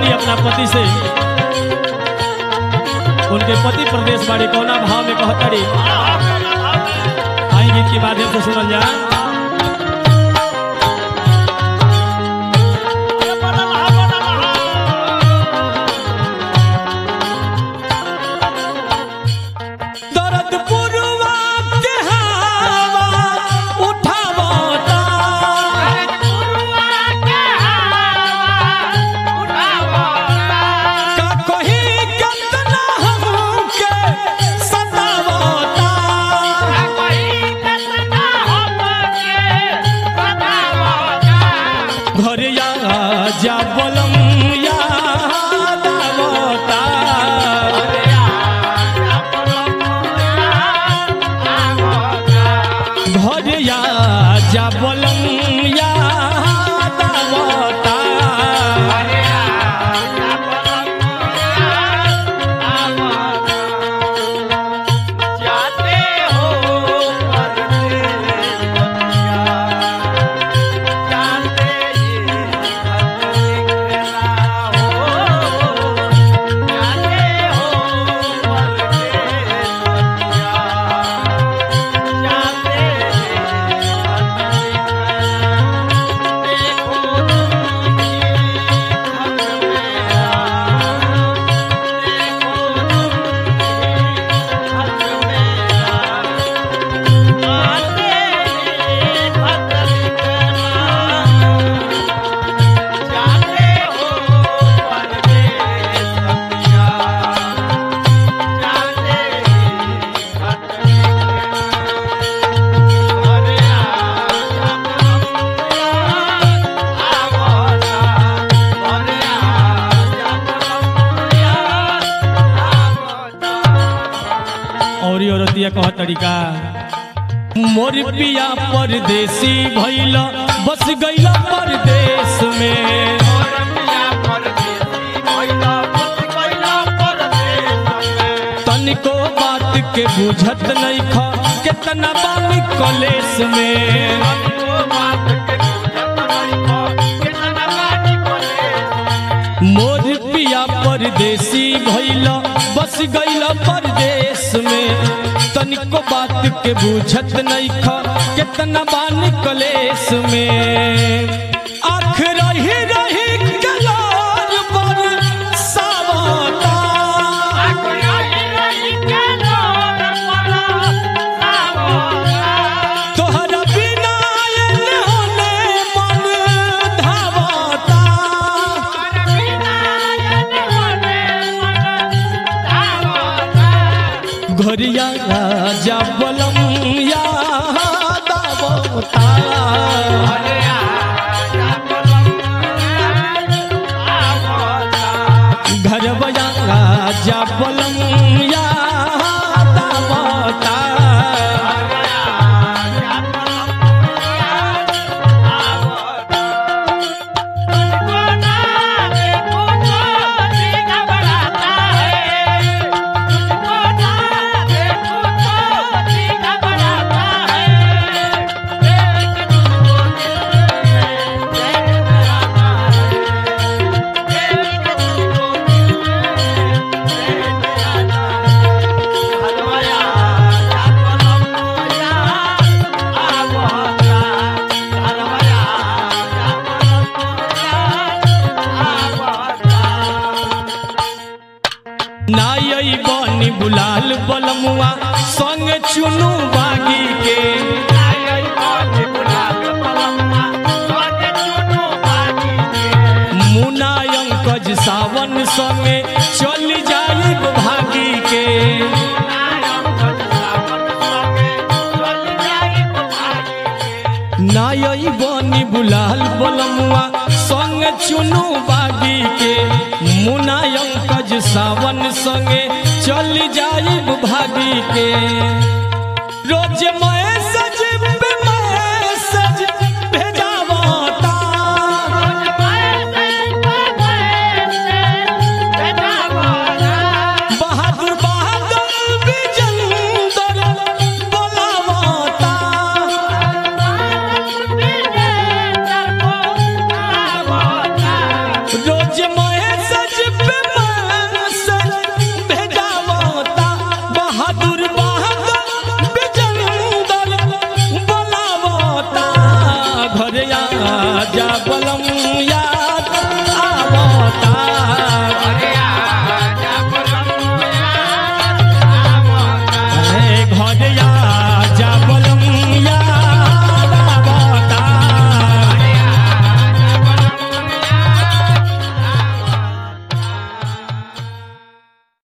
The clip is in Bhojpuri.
कहतनी अपना पति से उनके पति प्रदेश बाड़ी कौना भाव में कहतड़ी आई गीत के माध्यम से सुनल जा दर्द पुरवा के हवा उठावता का कहीं कितना हमके सतावता घर या जा बोलम याद आवता घर या जा बोलम याद आवता जाते हो परदेस बतिया जाते ये खत लिखना हो जाते हो परदेस बतिया जाते ये खत लिखना देखो तुमकी खत मेरा देखो और ये औरतिया कह तरीका मोर पिया परदेसी भइल बस गइल परदेश में तनिको बात के बुझत नहीं ख कितना बानी कलेश में मोर पिया परदेसी भइल बस गइल परदेश में तनिको बात के बुझत नहीं ख कितना बानी कलेश में आख रही रही कलार पर सावता तोहरा बिना एने होने मन धावता घरिया राजा बलम याद आवता घरवया राजा बलम याद आवता नाई बनी बुलाल बलमुआ संग चुनू बागी के मुना अंकज सावन संगे चल जाई भागी के नाई बनी बुलाल बलमुआ संग चुनू बागी के मुना अंकज सावन संगे चल जाई भागी के रोज मैसेज पे मैसेज भेजावता बहादुर बहादुर विजेंदर बोलावता रोज महेश घरे आ जा बलम